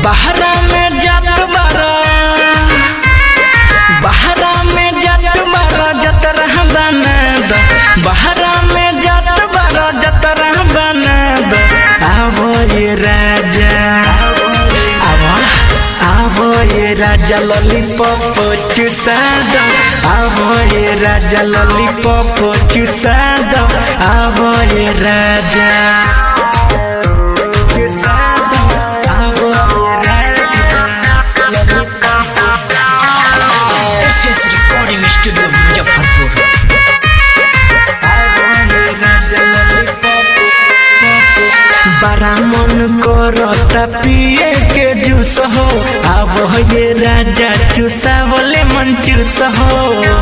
बहरा में जात बारा बहरा में जात बारा जतरा बना द बहरा में जात बारा जतरा बना द आवो ये राजा आवा आवो ये राजा लॉलीपॉप चुसा दो आवो ये राजा लॉलीपॉप चुसा दो आवो ये राजा चुसा दो आवो ये राजा lollipop S recording studio Muzaffarpur बड़ा मन करता पिए के जूस हो अब ये राजा चूसा बोले मन चूस हो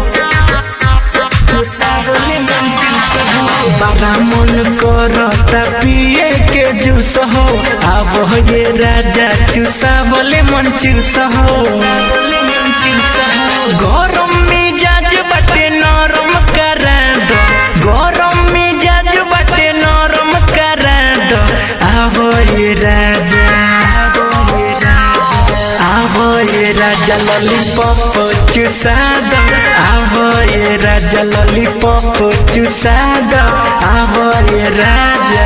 चूसा बोले मन चूस हो बड़ा मन करता पिए के जूस हो अब ये राजा चूसा बोले मन चूस हो गरम मिजाज बटे नरम करा दो गरम मिजाज बटे नरम करा दो आवो ये राजा आवो ये राजा लॉलीपॉप चुसा दो आवो ये राजा लॉलीपॉप चुसा दो आवो ये राजा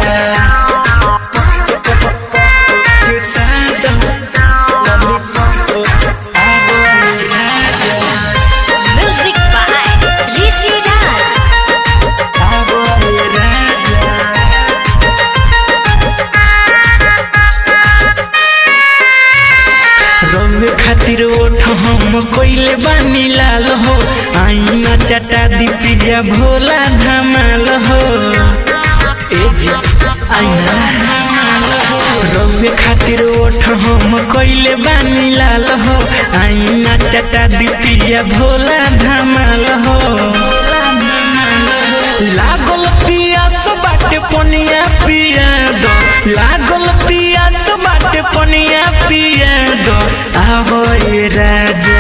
चुसा दो लॉलीपॉप आवो ये राजा Music by Rishi Raj. आवो ये राजा रंग खातिर ओठ हम कोइले बानी लाल हो आईना चटा दी पिया भोला धमाल हो ए जी आईना धमाल हो रंग खातिर ओठ हम कोइले बानी लाल हो आईना चटा दी पिया भोला धमाल हो लागल पियास बाटे पनिया पिया दो लागल पियास बाटे पनिया पिया दो आवो ये राजा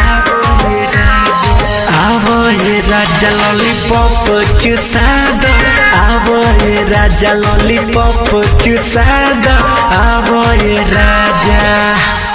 आवो ये राजा लॉलीपॉप चुसा दो आवो ये राजा लॉलीपॉप चुसा दो आवो ये राजा